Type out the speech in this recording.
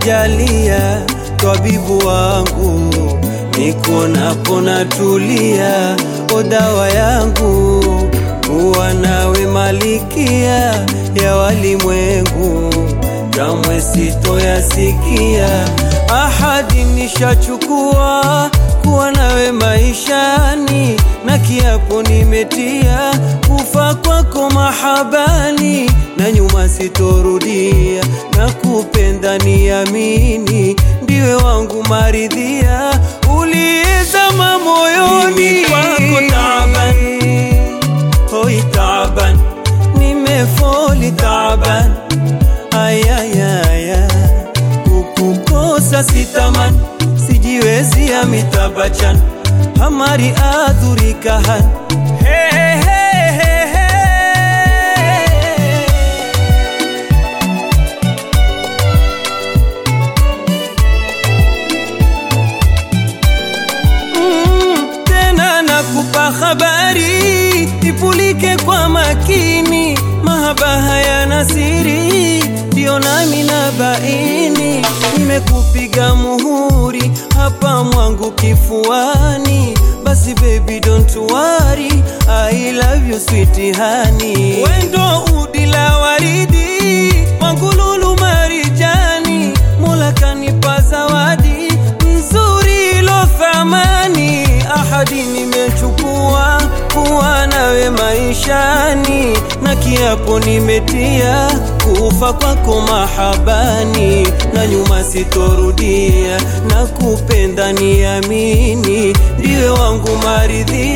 jalia twabibu wangu, nikuonapo natulia, o dawa yangu, kuwa nawe malikia ya walimwengu, kamwe sitoyasikia. Ahadi nishachukua kuwa nawe maishani, na kiapo nimetia kufa kwako mahabani, na nyuma sitorudia, na kupenda niamini, ndiwe wangu maridhia, uliyezama moyoni Mimi kwako taaban, hoi taban, nimefoli taban, ayayaya, kukukosa sitaman, sijiwezi amitabachan, hamari adhurikahan Hey, hey, hey, hey, hey. Mm, tena nakupa habari ipulike kwa makini, mahaba hayana siri, ndio nami na baini, nimekupiga muhuri hapa mwangu kifuani, basi baby don't worry, I love you sweet honey, wendo udi la waridi wangu lulu marijani, Mola kanipa zawadi nzuri ilo thamani, ahadi nimechukua kuwa nawe maishani, na kiapo nimetia kufa kwako mahabani, na nyuma sitorudia, na kupenda niamini, ndiwe wangu maridhi